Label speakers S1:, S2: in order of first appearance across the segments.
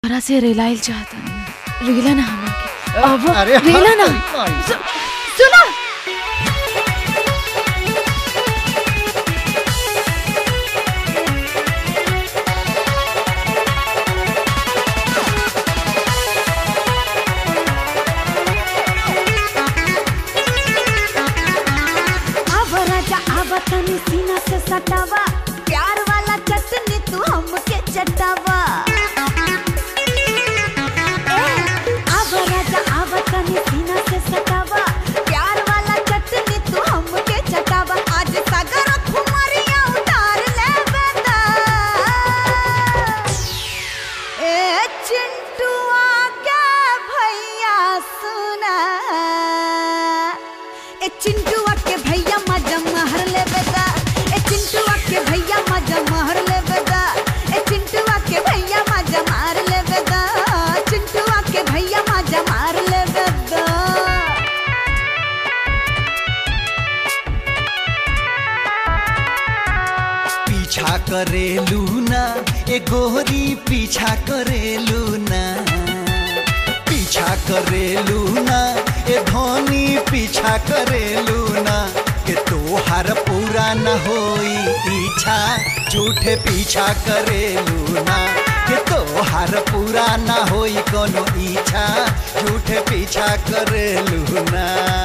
S1: तोरा से रेलाइल चाहता रेला ना हमरा के अब
S2: अरे
S1: रेला ना
S2: अरे,
S1: सु- सुना
S3: अब राजा अब तनी सीना से सटावा प्यार वाला चटनी तू हमके चटावा ए, अब राजा अब तनी सीना से सटावा प्यार वाला चटनी तू हमके चटावा आज सागर खुमरिया उतार ले बेटा ए चिंटुआ के भैया सुना ए चिंटुआ के भैया मजा महर ले बेदा ए चिंटुआ के भैया मजा महर ले बेदा ए चिंटुआ के भैया मजा मार ले बेदा चिंटुआ के भैया मजा मार ले बेदा
S2: पीछा करेलू ना ए गोरी पीछा करेलू ना पीछा करेलू ना ए धोनी पीछा करेलू ना के तोहार पूरा न होई इच्छा झूठे पीछा करेलू ना के तोहार पूरा न होई कोनो इच्छा झूठे पीछा करेलू ना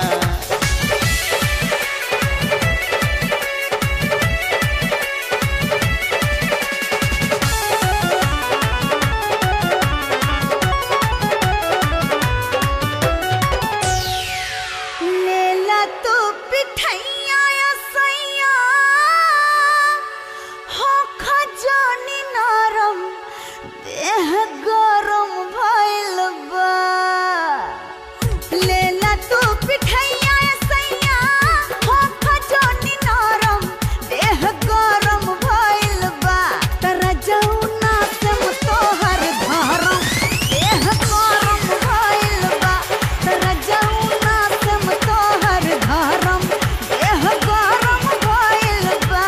S3: लेला तू पिठैया या सैया हो खजानी नरम देह गरम भइल बा लेला तू पिठैया या सैया हो खजानी नरम देह गरम भइल बा तरा जौना से तोहर धरम देह गरम भइल बा तरा जौना से तोहर धरम देह गरम भइल बा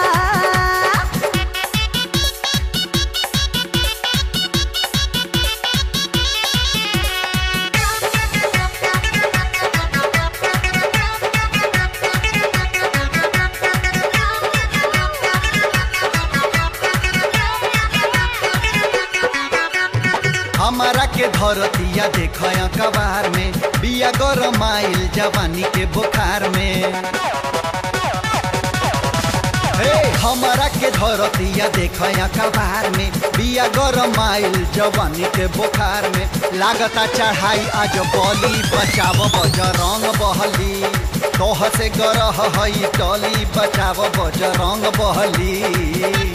S2: हमारा के धरतिया देख कबार में बिया गरमाइल जवानी के बुखार में हे हमारा के धरतिया देख कबार में बिया गरमाइल जवानी के बुखार में लागता चढ़ाई आज बली बचाव बजरंग बहली तोह से गरह हई टली बचाव बजरंग बहली